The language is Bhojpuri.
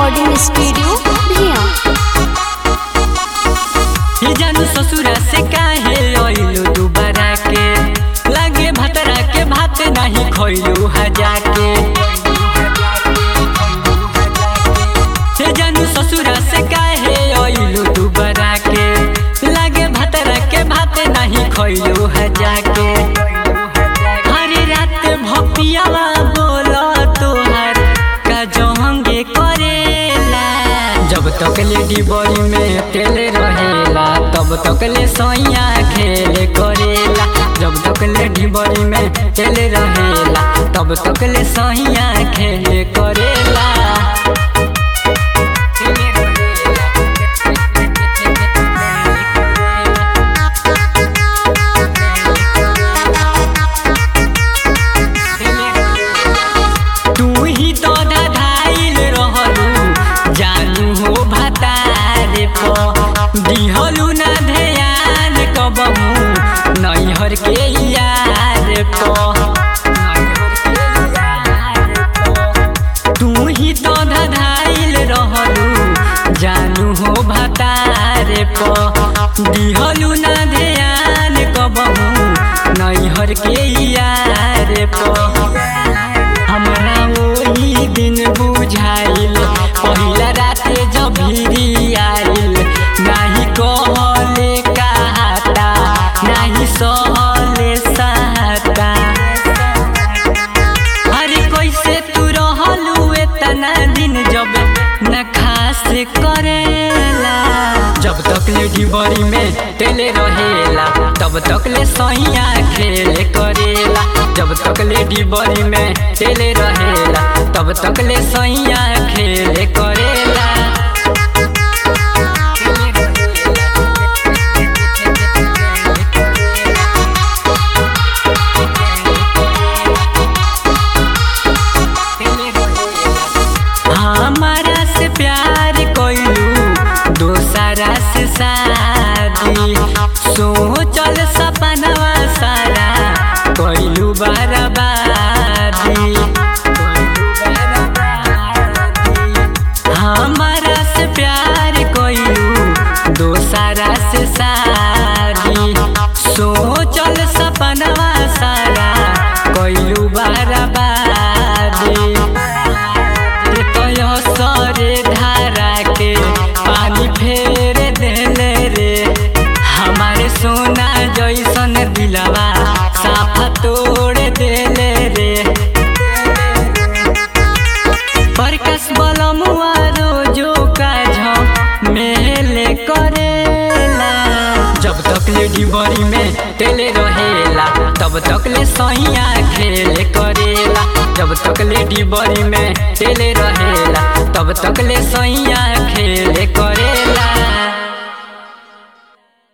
रिकॉर्डिंग स्टूडियो भिया ही जानू ससुरा से काहे अइलू दुबारा के लागे भतरा के भात नहीं खइलू हजा के हे जानू ससुरा से काहे अइलू दुबारा के लागे भतरा के भात नहीं खइलू हजा के हरे रात भपियावा बोला तोहर का जहंगे करेला जब तक लेडी बड़ी में तेल रहेला तब तक ले सैया खेले करेला जब तक लेडी बड़ी में तेल रहेला तब तक ले सैया खेले करेला तू ही तो धधाइल रहलू जानू हो भतारे प दिहलू ना ध्यान कबहू नैहर के यार प तू ही तो धधाइल रहलू जानू हो भतारे प दिहलू ना ध्यान कबहू नैहर के यार प हमरा ओही दिन बुझाइल पहिला राते जब भिरी आइल नाही कहले कहाता नाही सहले सहाता अरे कैसे तू रहलू एतना दिन जब न खास करेला जब तक ले डिबरी में तेले रहेला तब तक ले सैया खेले करेला जब तक ले डिबरी में तेले रहेला तब तक ले सैया खेले करेला हमारा से प्यार कोइलू दोसरा से शादी सोचल सपनवा सारा कोइलू बर्बादी हमारा से प्यार कोइलू दोसरा से शादी सोचल सपनवा सारा कोइलू बर्बादी तय सरे धारा के पानी फेर देले रे हमारे सोना जैसन दिलवा साफा तोड़ देले रे प्रकाश बलमुआ रोजो का झोंक मेले करेला जब तक ले डिबरी में तेले रहेला तब तक ले सैया खेले करेला जब तक ले डिबरी में तेले रहेला तब तक ले सैया